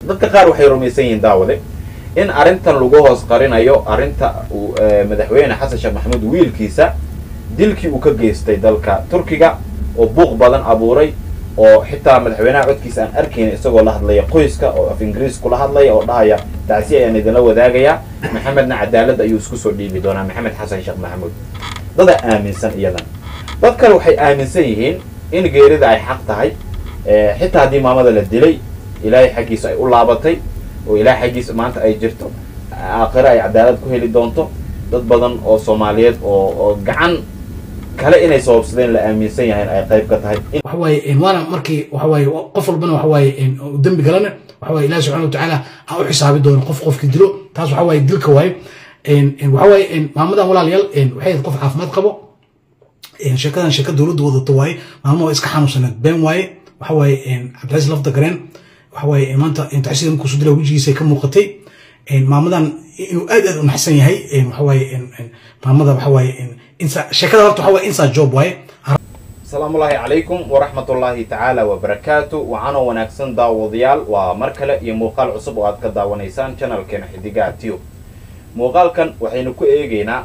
dadka qaar waxay rumaysan yihiin daawade in arrintan lagu hoos qarinayo arrinta uu madaxweyne xasan sheekh maxamuud wiilkiisa dilkii uu ka geystay dalka turkiga oo buuq badan abuuray oo xitaa madaxweynaha codkiisa aan arkayna isagoo la hadlaya qoyska oo af ingiriis kula hadlaya oo dhahaya tacsi ayaan idinla wadaagayaa maxamedna cadaalad ayuu isku soo dhiibi doonaa maxamed xasan sheekh maxamuud dadaa aaminsan iyadan dad kale waxay aaminsan yihiin in geerida ay xaq tahay xitaa haddii maamada la dilay ilaahay xaggiisa ay u laabatay oo ilaahay xaggiisa maanta ay jirto aakhire ay cadaalad ku heli doonto dad badan oo soomaaliyeed oo oo gacan kale inay sababsadeen la aaminsan yahay ay qayb ka tahay waxa waaye waana markii waxa waaye qof walbana waxa waaye dembi galana waxa waaye ilahi subxana watacaala ha u xisaabi doono qof qofki dilo taas waxa waaye dilka waaye waxa waaye maamadan walaalayaal waxay ahayd qof caafimaad qabo sheekadan sheeka dowladda wadato waaye maamada waa iska xanuunsaneed been waaye waxa waaye cabdilcaziz lafda gareen waxa waaye maanta tacsiida markuu soo dila wejigiisa ka muuqatay maamadan inuu aad aad u naxsan yahay waxa waaye maamada waxa waaye sheekada horta waxa waaye inside job waaye asalaamu ullaahi calaykum waraxmat ullaahi tacaala wabarakaatu wacanoo wanaagsan daawadayaal waa mar kale iyo muuqaal cusub oo aad ka daawanaysaan channelkeena xidigaha tube muuqaalkan waxaynu ku eegaynaa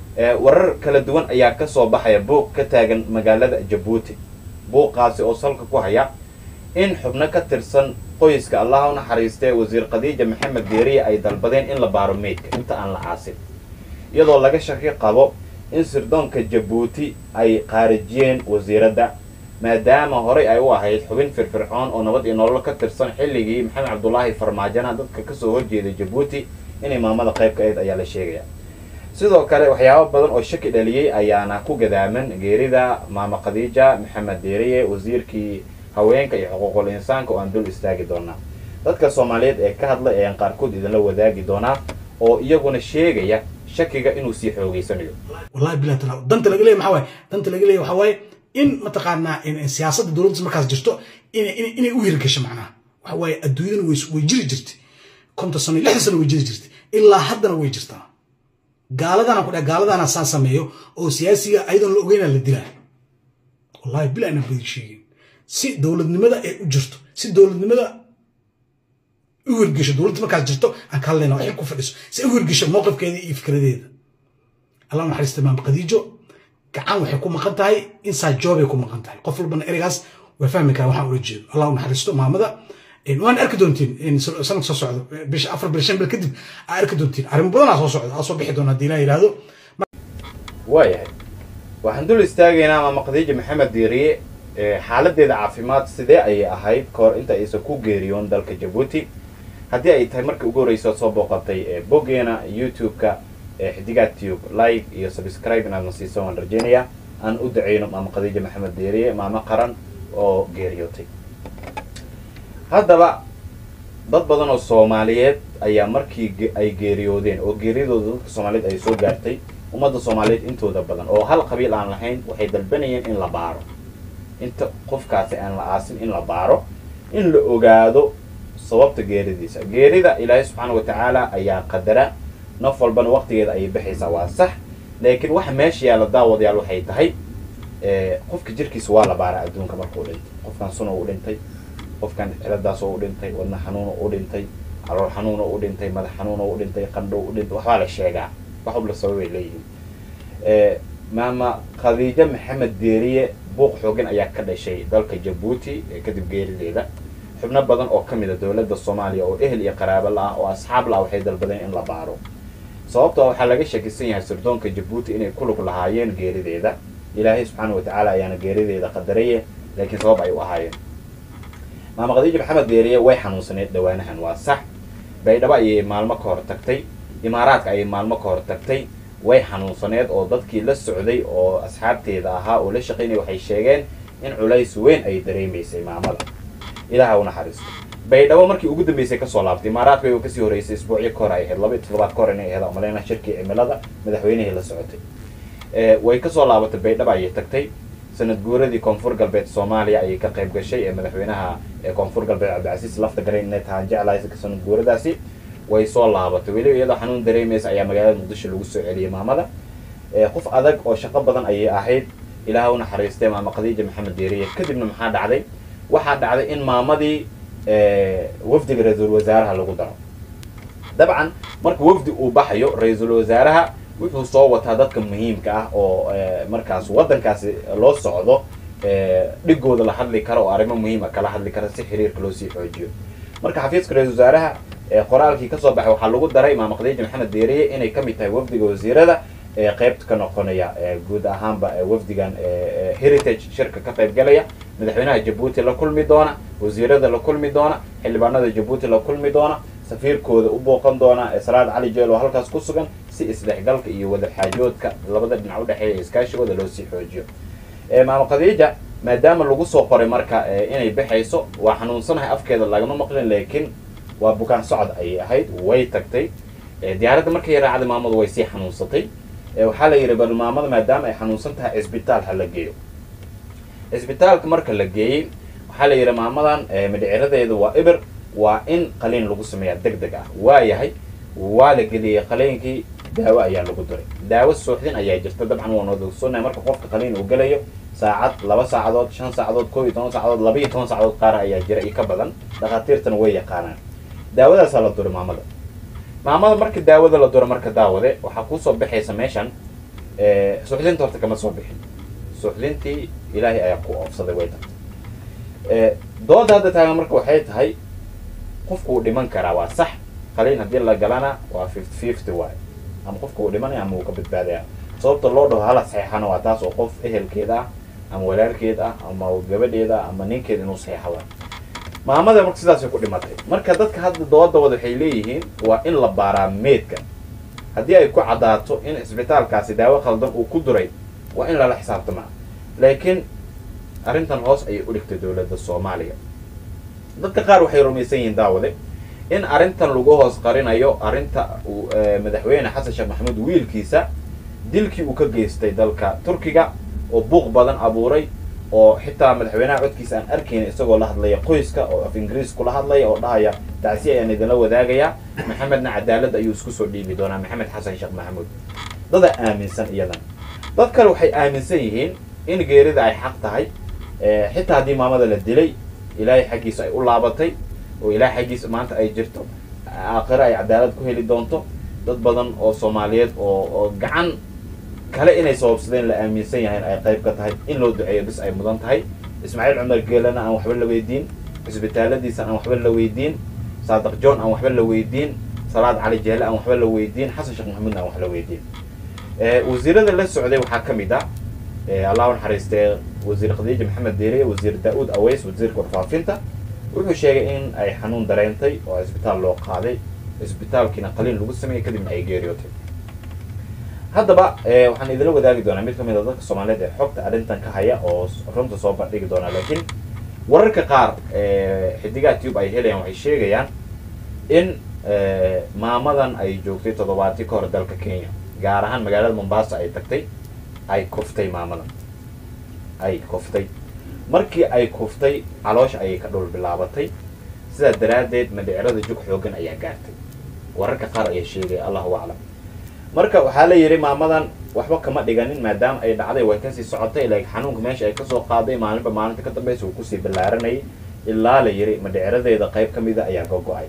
warar kala duwan ayaa kasoo baxaya buuq ka taagan magaalada jabuuti buuqaasi oo salka ku haya in xubno ka tirsan qoyska allah u naxariistee wasiir khadiija maxamed deeriye ay dalbadeen in la baaro meydka inta aan la caasin iyadoo laga shaki qabo in sirdoonka jabuuti ay qaarijiyeen wasiiradda maadaama horey ay u ahayd xubin firfircoon oo nabad iyo nolol ka tirsan xilligii maxamed cabdulaahi farmaajana dadka kasoo horjeeday jabuuti inay maamada qayb ka ahayd ayaa la sheegaya sidoo kale waxyaabo badan oo shaki dhaliyey ayaana ku gadaaman geerida maama khadiija maxamed deeriye wasiirkii haweenka iyo xuquuqul insaanka oo aan dul istaagi doonaa dadka soomaaliyeed ee ka hadla ayaan qaarkood idinla wadaagi doonaa oo iyaguna sheegaya shakiga inuu sii xoogeysanayo wallahi bilah tala danta laga leeyahy maxaa waaye danta laga leeyahy waxaa waaye in mataqaanaa siyaasadda dowladda markaas jirto inay inay u hirgasho macnaha waxa waaye adduunyadana way way jiri jirtay konton sano iyo lixdan sano way jiri jirtay ilaa haddana way jirtaa gaaladana ku dhaha gaaladana saa sameeyo oo siyaasiga ayadoon la ogeynaa la dilaa wallahi bilah inaan badi sheegin si dowladnimada ay u jirto si dowladnimada u hirgesho dowladda markaas jirto aan ka hadlayna waxay ku fadhiso si u hirgesho mowqifkeeda iyo fikradeeda allah naxariista maam khadiijo gacan waxay ku maqan tahay inside joobay ku maqan tahay qof walbana ereygaas waa fahmi karaa waxaan ula jeedo allah u naxariisto maamada waan arki doontiin sanad soo socdo bisha afar bil shan bil kadib aa arki doontiin arrimo badanaa soo socda aa soo bixi doona haddii ilaah yidhaahdo waayahay waxaan dul istaagaynaa maama khadiija maxamed diiriye xaaladeeda caafimaad sidee ayay ahayd kahor inta aysan ku geeriyoon dalka jabuuti haddii ay tahay markii ugu horreysa ood soo booqatay boggeena youtube-ka xidigaa tube like iyo subscribe inaad na siiso waan rajeynayaa aan u daceyno maama khadiija maxamed deeriye maamo qaran oo geeriyootay haddaba dad badan oo soomaaliyeed ayaa markii ay geeriyoodeen oo geeriyadooda dadka soomaaliyeed ay soo gaartay ummadda soomaaliyeed intooda badan oo hal qabiil aan lahayn waxay dalbanayeen in la baaro inta qofkaasi aan la aasin in la baaro in la ogaado sababta geeridiisa geerida ilaahay subxaana watacaala ayaa qadara naf walbana waqtigeeda ayay baxaysaa waa sax laakiin waxa meesha yaalla daawadayaal waxay tahay qofka jirkiisa waa la baara adduunka markuu dhintay qofkan suno u dhintay qofkan ciladaasoo u dhintay wadna xanuuno u dhintay calool xanuuno u dhintay madax xanuuno u dhintay qandho u dhintay waxbaa la sheegaa wax walba sababay leeyihiin maama khadiijo maxamed deeriye buuq xoogan ayaa ka dhashay dalka jabuuti kadib geerideeda xubno badan oo ka mid a dowladda soomaaliya oo ehel iyo qaraabo la-ah oo asxaab la-ah waxay dalbadeen in la baaro sababtoo waxaa laga shakisan yahay sirdoonka jabuuti inay ku lug lahaayeen geerideeda ilaahay subxaana watacaala ayaana geerideeda qadaraye laakiin sabab ay u ahaayeen maama khadiija maxamed deeriye way xanuunsaneed dhawaanahan waa sax baydhabo ayay maalmo ka hor tagtay imaaraadka ayay maalmo ka hor tagtay way xanuunsaneed oo dadkii la socday oo asxaabteeda ahaa oo la shaqaynaya waxay sheegeen in culays weyn ay dareemaysay maamada ilaha u naxariisto baydhabo markii ugu dambeysay kasoo laabtay imaaraadka way kasii horeysay isbuucyo ka hor ay ahayd laba iyo toddobaad ka hor inay ahayd maleyna shirkii cimilada madaxweynihii la socotay way kasoo laabatay baydhabo ayay tagtay sanad guuradii koonfur galbeed soomaaliya ayay ka qayb gashay ee madaxweynaha koonfur galbeed cabdicasiis lafta garayn inay tahaan jeclahay sanad guuradaasi way soo laabatay weliba iyadoo xanuun dareemaysa ayaa magaalada muqdisho lagu soo celiyay maamada qof adag oo shaqo badan ayay ahayd ilaah u naxariistay maama khadiija maxamed deeriye kadibna maxaa dhacday waxaa dhacday in maamadii wafdiga ra-iisul wasaaraha lagu daro dabcan marka wafdi uu baxayo ra-iisul wasaaraha wuxuu soo wataa dadka muhiimka ah oo markaas waddankaasi loo socdo dhigooda la hadli karo oo arrimo muhiima kala hadli kara si xiriirka loo sii xoojiyo marka xafiiska ra-isul wasaaraha qoraalkii kasoo baxay waxaa lagu daray imaam khadiija maxamed deeriye inay kamid tahay wafdiga wasiirada ee qaybta ka noqonaya guud ahaanba wafdigan heritage shirka ka qayb galaya madaxweynaha jabuuti la kulmi doona wasiirada la kulmi doona xildhibaanada jabuuti la kulmi doona safiirkooda u booqan doona salaad cali jeel oo halkaas ku sugan si isdhexgalka iyo wadaxaajoodka labada dhinac udhexeeya iskaashigooda loo sii xoojiyo maamo khadiija maadaama lagu soo qoray marka inay baxayso waa xanuunsanahay afkeeda lagama maqlin laakiin waa bukaan socod ayay ahayd way tagtay diyaaradda markay raacday maamadu way sii xanuunsatay waxaa la yidhi bal maamada maadaama ay xanuunsan tahay cisbitaal ha la geeyo cisbitaalka marka la geeyey waxaa la yidhi maamadan midhiciradeedu waa ibir waa in qaliin lagu sameeyaa deg deg ah waa yahay waa la geliyey qaliinkii daawo ayaa lagu diray daawo suuxdin ayaa jirta dabcan waan odogsoonnahay marka qofka qaliin uu gelayo saacad laba saacadood shan saacadood koob iyo toban saacadood laba iyo toban saacadood qaar ayaa jira iyo ka badan dhakhaatiirtana way yaqaanaan daawadaasaa la duray maamada maamada marka daawada la duro marka daawade waxaa kusoo baxaysa meeshan suuxdinta horta kama soo bixin suuxdintii ilaahay ayaa ku oofsaday way tagtay dooda hadda taagan marka waxay tahay qofku uu dhiman karaa waa sax qaliin haddii la galana waa fifty fifty waay ama qofka uu dhimanaya ama uu ka badbaadaya sababta loo dhaho hala saxeexana waa taas oo qof ehelkeeda ah ama walaalkeed ah ama gabadheeda ah ama ninkeed inuu saxeexa waay maamada marka sidaasay ku dhimatay marka dadka hadda doodawada waxay leeyihiin waa in la baaraa meedka haddii ay ku caddaato in cisbitaalkaasi daawo khaldan uu ku duray waa in lala xisaabtamaa laakiin arrintan hoos ayay u dhigtay dowladda soomaaliya dadka qaar waxay rumaysan yihiin daawade in arrintan lagu hoos qarinayo arrinta uu madaxweyne xasan sheekh maxamuud wiilkiisa dilkii uu ka geystay dalka turkiga oo buuq badan abuuray oo xitaa madaxweynaha codkiisa aan arkayna isagoo la hadlaya qoyska oo af ingiriis kula hadlaya oo dhahaya tacsi ayaan idinla wadaagayaa maxamedna cadaalad ayuu isku soo dhiibi doonaa maxamed xasan sheekh maxamuud dada aaminsan iyadan dad kale waxay aaminsan yihiin in geerida ay xaq tahay xitaa haddii maamada la dilay ilaahay xaggiisa ay u laabatay oo ilaahay xaggiisa maanta ay jirto aakhiro ay cadaalad ku heli doonto dad badan oo soomaaliyeed oo oo gacan kale inay sababsadeen la aaminsan yahayn ay qayb ka tahay in loo duceeyo bis ay mudan tahay ismaaciil cumar geelana aan waxba la weydiin cisbitaaladiisa aan waxba la weydiin saadaq john aan waxba la weydiin salaad cali jeele aan waxba la weydiin xasan sheekh maxamuudna aan wax la weydiin wasiirada la socday waxaa ka mid ah allah u naxariistee wasiir khadiija maxamed deeriye wasiir daa-uud aweys wasiirka warfaafinta wuxuu sheegay in ay xanuun dareentay oo cisbitaal loo qaaday cisbitaalkiina qaliin lagu sameeyey kadibna ay geeriyootay haddaba waxaan idinla wadaagi doonaa mid ka mid a dadka soomaaliyeed ee xogta arrintan ka haya oo runta soo bandhigi doonaa laakiin wararka qaar xidigaha tube ay helayaan waxay sheegayaan in maamadan ay joogtay toddobaatii ka hor dalka kenya gaar ahaan magaalada mombasa ay tagtay ay kuftay maamadan ay kuftay markii ay kuftay caloosha ayay ka dhul bilaabatay sidaa daraaddeed madhicirada jug xoogan ayaa gaartay wararka qaar ayaa sheegaya allahu aclam marka waxaa la yidhi maamadan waxba kama dhiganin maadaama ay dhacday way kasii socotay laakiin xanuunka meesha ay kasoo qaaday maalinba maalinta ka dambaysa uu kusii ballaaranayay ilaa la yidhi madhiciradeeda qayb ka mida ayaa gogo-ay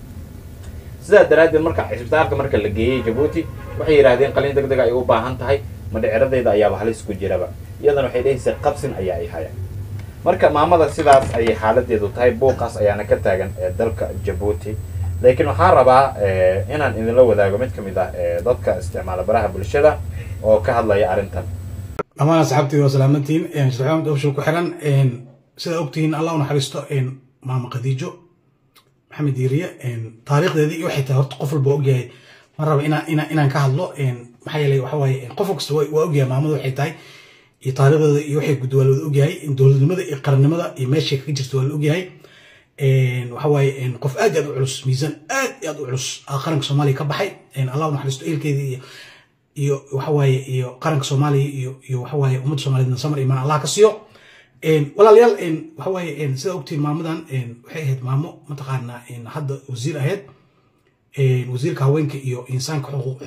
sidaa daraaddeed marka cisbitaalka marka la geeyey jabuuti waxay yidhahdeen qaliin deg deg ay u baahan tahay madhiciradeeda ayaaba halis ku jiraba iyadana waxay dhehaysay qabsin ayaa ay haya marka maamada sidaas ayay xaaladeedu tahay buuqaas ayaana ka taagan ee dalka jabuuti laakiin waxaan rabaa inaan idinla wadaago mid ka mid ah dadka isticmaala baraha bulshada oo ka hadlaya arrintan dhammaan asxaabtayda waa salaamantiin sheekh maxamed obshir ku xiran sidaa ogtihiin allah u naxariisto maama khadiijo maxamed diiriye taariikhdeedii iyo waxay tahay horta qof walba ogyahay ma raba inaan inaan inaan ka hadlo maxaa yeelay waxa waaye qof kasta waa ogyahay maamada waxay tahay iyo taariikhdeeda iyo waxay guddi waa la ogyahay dowladnimada iyo qarannimada iyo meeshay kaga jirta waa la ogyahay waxa waaye qof aad aad u culus miisaan aad aad u culus qaranka soomaaliya ka baxay allah u naxariisto eelkeedii iyo iyo waxa waaye iyo qaranka soomaaliya iyo iyo waxa waaye ummadda soomaaliyeedna samar imaan allah ka siiyo walaalayaal waxa waaye sidaa ogtiin maamadan waxay ahayd maamo mataqaanaa hadda wasiir ahayd wasiirka haweenka iyo insaanka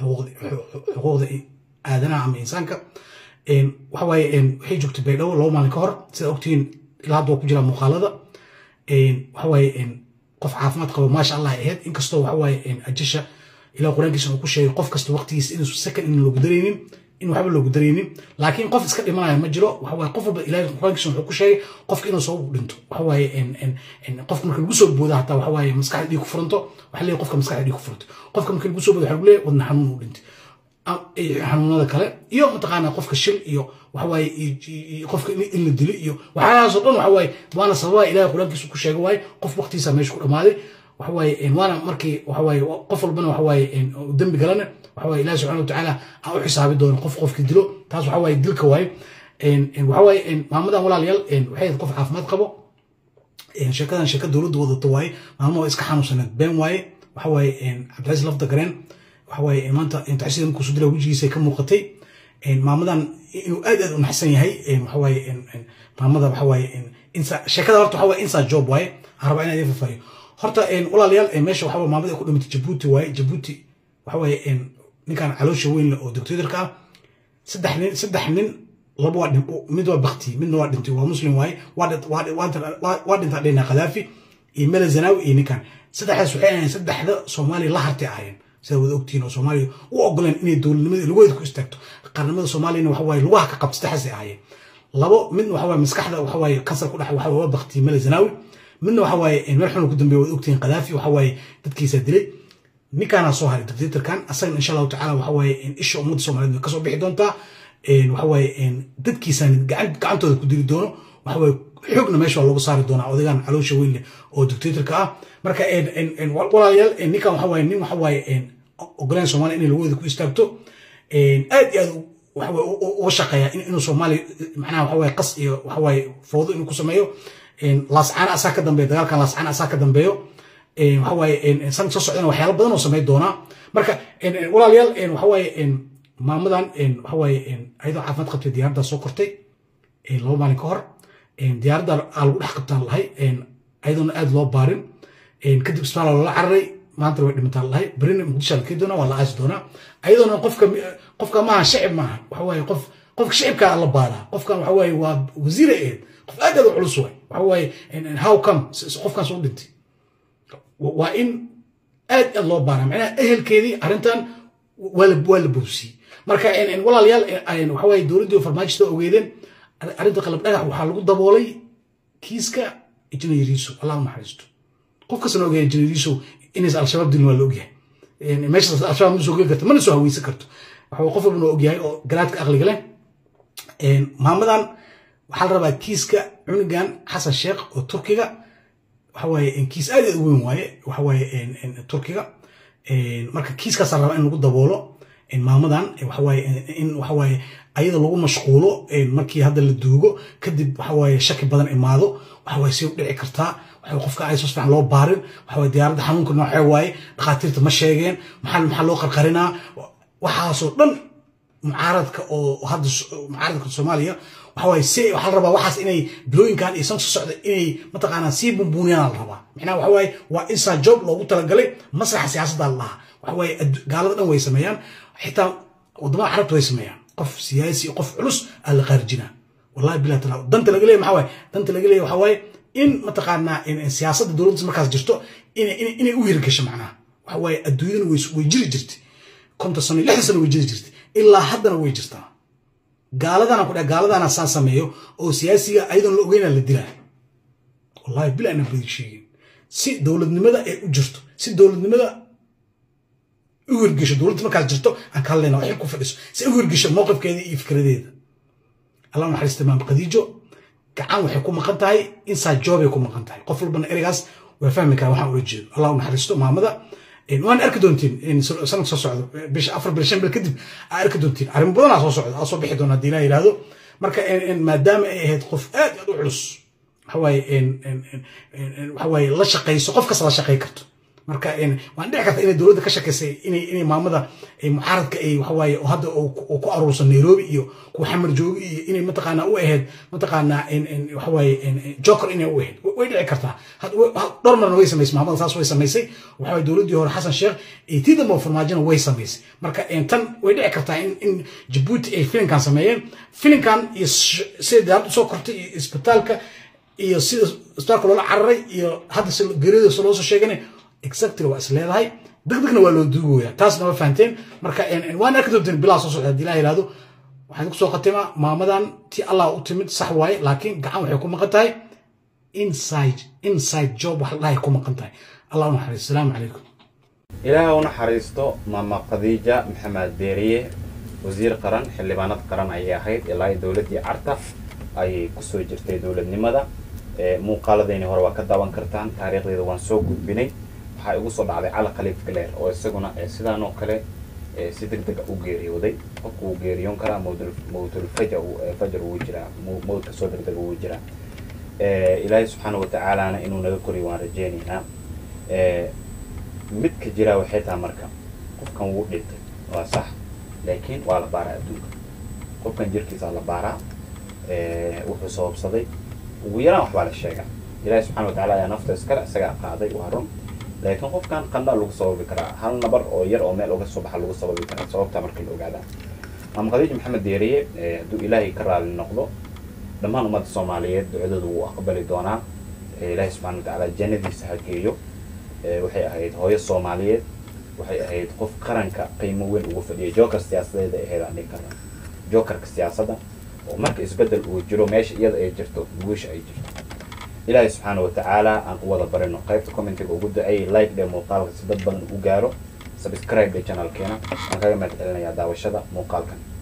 xuquuqda aadanaha ama insaanka waxa waaye waxay joogtay baydhabo laba maalin ka hor sidaa ogtiin ilaa hadda waa ku jiraa muuqaalada waxa waaye qof caafimaad qabo maasha allah ay ahayd inkastoo waxa waaye ajasha ilaa qur-aankiisa uu ku sheegay qof kasta waqtigiisa inuu second in loogu daraynin in waxba loogu daraynin laakiin qof iska dhimanaya ma jiro waxa waaye qof walba ilaahay qur-aankiisa wuxuu ku sheegay qofka inuu soo dhinto waxa waaye qofka marka lagu soo booda hataa waxa waaye maskaxda dhiig ku furanto waxa leeyahay qofka maskaxda dhiig ku furanto qofka marka lagu soo booda waxa lagu leeyahay wadna xanuun uu dhintay xanuunada kale iyo mataqaanaa qofka shil iyo waxawaaye qofka in la dilo iyo waxyaalahaasoo dhan waxawaaye waana sababaha ilahay qur-aankiisu ku sheega waaye qof waqtigiisa meesha ku dhammaaday waxawaaye waana markii waxawaaye qof walbana waxawaaye dembi galana waxawaaye ilahi subxana watacaala aan u xisaabi doono qof qofkii dilo taas waxawaaye dilka waaye waxawaaye maamadan walaalayaal waxay qof caafimaad qabo sheekadan sheeka dowladda wadato waaye maamo oo iska xanuunsaneed been waaye waxawaaye cabdicasiis lafda gareen waxawaaye maanta taxsiida markuu sudila wejigiisa ka muuqatay maamadan inuu aad aad u naxsan yahay waxawaaye maamada waxawaaye sheekada horta waxawaaye inside job waaye aan rabaa inaan idin fafaayo horta walaalayaal meesha waxawaa maamada ay ku dhimatay jabuuti waaye jabuuti waxawaaye ninkan caloosha weyn leh oo dictatorka ah saddex nin saddex nin laba waa mid waa bakti midna waa dhintay waa muslim waaye waa dhintaa dhina khadaafi iyo mele zanaawi iyo ninkan saddexdaas waxay ahayn saddexda soomaaliya la hartay ahaayeen sida wada ogtihiin oo soomaaliya u ogoleen inay dowladnimada lugaheeda ku istaagto qarnimada soomaaliyana waxa waaye lugaha ka qabta saddexdaasay ahaayeen labo midna waxa waaye maskaxda waxa waaye kansar ku dhex waxa waa bakti mele zanaawi midna waxa waaye meel xun ku dambeeya wada ogtihiin khadaafi waxa waaye dadkiisa dilay ninkaana soo haray dictatorkan asagana insha allahu tacala waxa waaye isha ummadda soomaaliyeed way kasoo bixi doontaa waxa waaye dadkiisaan gacantooda ku dili doono waxa waaye xoogna meesha waa loogu saari doonaa odagaan caloosha weyn leh oo dictatorka ah marka walaalayaal ninkan waxa waaye nin waxa waaye ogolaan soomaaliya inay lagoda ku istaagto aad iyo aad waxawaaye uga shaqeeya inuu soomaaliya macnaha waxa waaye qas iyo waxa waaye foodo inuu ku sameeyo laascaana asaa ka dambeeyo dagaalkan laascaana asaa ka dambeeyo waxa waaye san soo socdana waxyaalo badan oo sameyn doonaa marka walaalayaal waxa waaye maamadan waxa waaye ayadoo caafimaad qabtay diyaaradda soo kortay laba maalin ka hor diyaaradda aa lagu dhex qabtaan lahay ayadoona aad loo baarin kadib isbitaal loola cararay maanta way dhimataan lahay berina muqdisho la kii doonaa waa la aasi doonaa ayadoona qofka qofka maaha shicib maaha waxa waaye qof qofka shicibkaa la baaraa qofkan waxa waaye waa wasiire eed qof aad aad u culus waay waxa waaye how come qofkan soo dhintay waa in aad aad loo baaraa macnaha ehelkeedii arrintan waa la waa la boobsiyey marka walaalayaal waxa waaye dowladdii farmaajista ogeedeen arrinta qalab dhagax waxaa lagu daboolay kiiska injineeriiso allah u naxariisto qof kastana ogyahay injineeriiso inays al-shabaab dilin waa la ogyahay meeshaas al-shabaab ma soo geli karto mana soo haweysan karto waxa qof walbana ogyahay oo garaadka aqliga leh maamadan waxaa la rabaa kiiska cunugan xasan sheekh oo turkiga waxa waaye kiis aad aad u weyn waaye waxa waaye turkiga marka kiiskaasaa rabaa in lagu daboolo maamadan waxawaaye in waxawaaye ayada lagu mashquulo markii hadda la duugo kadib waxawaaye shaki badan imaado waxawaaye si u dhici kartaa waxa qofka ay soo fiican loo baarin waxawaaye diyaaradda xanuunka noocee waaye dhakhaatiirta ma sheegeen maxaa maxaa loo qarqarinaa waxaasoo dhan mucaaradka oo hadda mucaaradka soomaaliya waxawaaye si waxaa la rabaa waxaas inay bilooyinkan iyo san soo socda inay mataqaanaa sii bumbuuniyaan la rabaa macnaha waxawaaye waa inside job loogu talagalay masraxa siyaasadda la lahaa waxawaaye gaalada dhan way sameeyaan xitaa wadamada carabta way sameeyaan qof siyaasi qof culus aa la qaarijinaa wallahi bilah tala danta laga leeyahy maxaa waaye danta laga leeyahy waxaa waaye in mataqaanaa siyaasadda dowladda markaas jirto inay u hirgasho macnaha waxa waaye adduunyadana way jiri jirtay konton sano iyo lixdan sano way jiri jirtay ilaa haddana way jirtaa gaaladana ku dhaha gaaladana saan sameeyo oo siyaasiga ayadoon la ogeynaa la dilaa wallahi bilah ana badi sheegin si dowladnimada ay u jirto si dowladnimada u hirgesho dowladda markaas jirto aan ka hadlayna xil ku fadhiso si u hirgesho mowqifkeeda iyo fikradeeda allah naxariista imaam khadiijo gacan waxay ku maqan tahay inside joobay ku maqan tahay qof walbana ereygaas waa fahmi karaa waxaan ula jeedo allah u naxariisto maamada waan arki doontiin sanad soo socdo bisha afar bil shan bil kadib aa arki doontiin arrimo badanaa soo socda aa soo bixi doona haddii ilaah yidhaahdo marka maadaama ay ahayd qof aad aad u culus waxawaaye waxawaaye la shaqayso qof kasta la shaqay karto marka waan dhici karta inay dowladda ka shakeysay inay inay maamada mucaaradka ay waxawaaye hadda uu ku aruursan nairobi iyo kuwa xamar joogi iyo inay mataqaanaa u ahayd mataqaanaa waxawaaye joker inay u ahayd way dhici kartaa dhowr marna way samaysay maamada saas way samaysay waxawaaye dowladdii hore xasan sheekh iyo tii dambe farmaajona way samaysay marka tan way dhici kartaa in in jabuuti ay filinkan sameeyeen filinkan iyo sida diyaaradda soo kortay iyo isbitaalka iyo sida isbitaalka loola cararay iyo hadda si geeriyada loo soo sheeganay exactly waa is leedahay degdegna waa loo duugooyaa taasna ma fahanteen marka waan arki doonteen bilaa soo socda haddii ilaha yihahdo waxaan kusoo khatimaa maamadan ti allah u timid sax waaye laakiin gacan waxay ku maqan tahay inside inside job wax la dhahay ku maqan tahay allah u naxariis asalaamu calaykum ilaaha u naxariisto maama khadiija maxamed beeriye wasiir qaran xildhibaanad qaran ayay ahayd ilaa dowladdii carta ayay kusoo jirtay dowladnimada muuqaaladayni hore waa ka daawan kartaan taariikhdeeda waan soo gudbinay waxaa igu soo dhacday cali khaliif galeer oo isaguna sidaan oo kale si deg dega u geeriyooday qofku wuu geeriyoon karaa mawtulfaja fajar wuu jiraa mawdka soo deg dega wuu jiraa ilaahay subxaana watacaalana inuu naga koriyo waan rajeynaynaa midka jiraa waxay tahay marka qofkan wuu dhintay waa sax laakiin waa la baaraa adduunka qofkan jirkiisaa la baaraa wuxuu sababsaday ugu yaraan waxbaa la sheegaa ilahi subxana watacala ayaa nafta iskale isagaa qaaday waa run laakiin qofkan qandha lagu sababi karaa hal nabar oo yar oo meel uga soo baxa lagu sababi karaa sababtaa marka la ogaadaa maama khadiij maxamed deeriye hadduu ilaahay ka raali noqdo dhammaan ummadda soomaaliyeed ducadooda wuu aqbali doonaa ilaahay subxana watacaala jannadiisa ha geeyo waxay ahayd hooyo soomaaliyeed waxay ahayd qof qaranka qiimo weyn ugu fadhiyay joker siyaasadeeda ahayd aan dhihi karna jokerka siyaasadda oo marka isbeddel uu jiro meesha iyada ay jirto guusha ay jirto ilaahay subxaana watacaala aan u wada barino qaybta commentiga ugu duceeyay like dhe muuqaalka si dad badan u gaaro subscribe dhe channelkeena waan kaga mahad celinayaa daawashada muuqaalkan